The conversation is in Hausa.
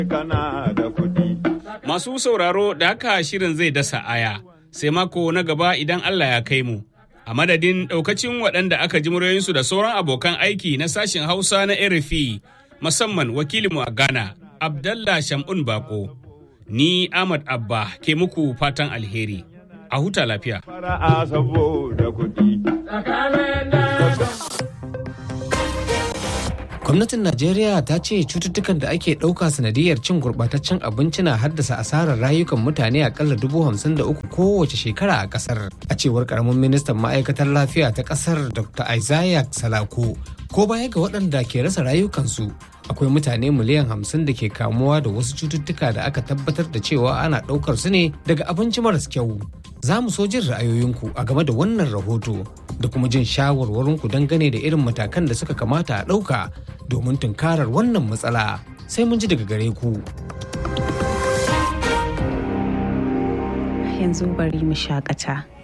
Kana da kuɗi. Masu sauraro da haka shirin zai dasa aya, sai mako na gaba idan Allah ya kai mu. A madadin ɗaukacin waɗanda aka ji muryoyinsu da sauran abokan aiki na sashen Hausa na RFI, musamman wakilinmu a Ghana, Abdallah Shamun Bako. Ni Ahmad Abba ke muku fatan alheri. A huta lafiya. Fara'a saboda kuɗi. Gwamnatin Najeriya ta ce cututtukan da ake ɗauka sanadiyar cin gurɓataccen abinci na haddasa asarar rayukan mutane akalla dubu hamsin da uku kowace shekara a ƙasar. A cewar ƙaramin ministan ma'aikatar lafiya ta ƙasar Dr. Isaiah Salako, ko baya ga waɗanda ke rasa rayukansu, akwai mutane miliyan hamsin da ke kamuwa da wasu cututtuka da aka tabbatar da cewa ana ɗaukar su ne daga abinci maras kyau. Za mu so jin ra'ayoyinku a game da wannan rahoto da kuma jin shawarwarinku dangane da irin matakan da suka kamata a ɗauka domin tunkarar wannan matsala sai mun ji daga gare ku. Yanzu bari mu shakata.